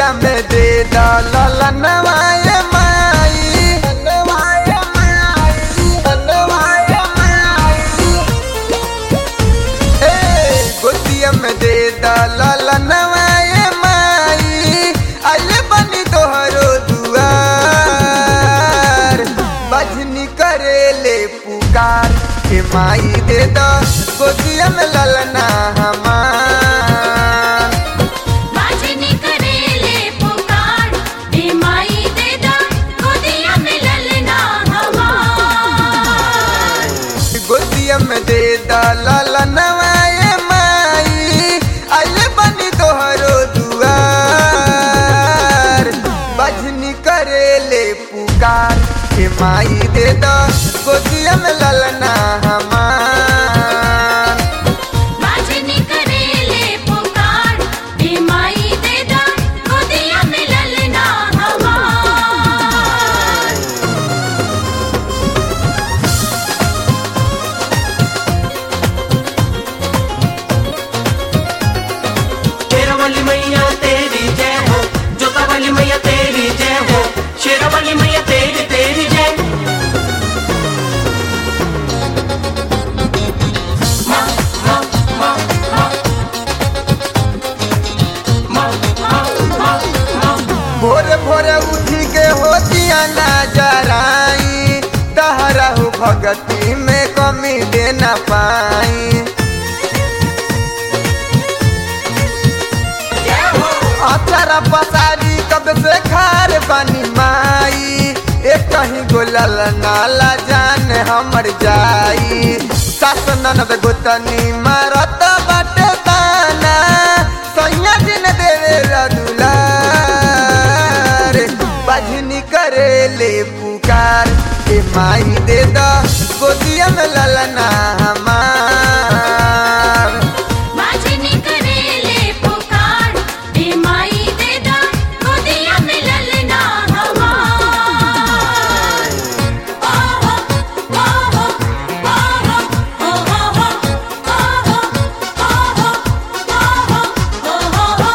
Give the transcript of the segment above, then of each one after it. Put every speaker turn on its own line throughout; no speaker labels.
गोदिया में दे दलनवाए माई नवाए माई नवाए माई ए गोदिया में दे दलनवाए माई आइले बनी तोहरो दुआर बजनी करेले पुकार के माई दे द गोदिया में ललना हमार
बाजनी करेले पुकार हे माई दे दा गोदिया में ललना हमार
गोदिया में दे दलनवाए माई आइले बनी तोहरो दुआर बजनी करेले पुकार के माई दे द गोदिया में ललना हमार
बाजनी करेले पुकार हे माई दे दा गोदिया में ललना हमार
शेरवाली मैया तेरी जय हो जोता वाली मैया तेरी जय हो शेरवाली मैया तेरी तेरी जय माँ माँ माँ माँ माँ माँ माँ माँ
भोरे भोरे उठी के होतिया ना जराई तहरा हो भगती में कमी दे ना पाई
जय हो
अचारा पसारी कब से खार बनी माई एक कहीं गोलल नाला जान हमर जाई सास ननद गोतनी मारत बाटे ताना सैया दिन देवे दुलार बजनी करेले पुकार के माई दे द गोदिया में ललना हमार
बाजनी करेले पुकार हे माई दे दा गोदिया में ललना हमार ओहो ओहो ओहो ओहो ओहो ओहो ओहो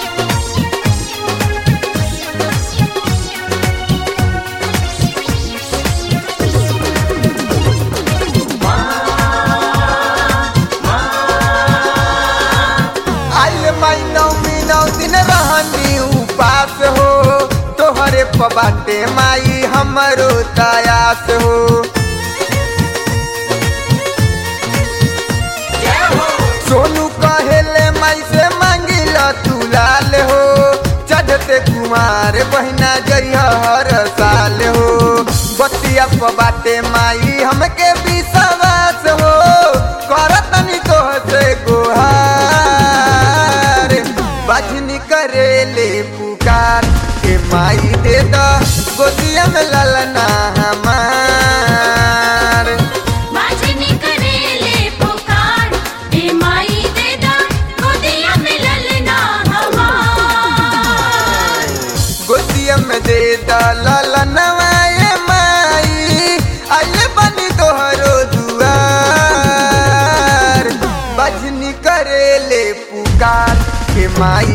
आइल माई नौमी नौ दिन रहनी उपास हो तोहरे पबाटे माई हमरो तयास हो
जय हो
सोनू कहेले माई से मांगिल तू लाल हो चढ़ते कुमार बहिना जइह हर साल हो बतिया पबाटे माई हमके विश्वास हो करतनी तोह से गोहार बजनी करेले पुकार के माई दे द गोदिया में ललना हमार
बाजनी करेले पुकार हे माई दे दा गोदिया में ललना हमार
गोदिया में दे दलनवाए माई आइले बनी तोहरो दुआर बजनी करेले पुकार के माई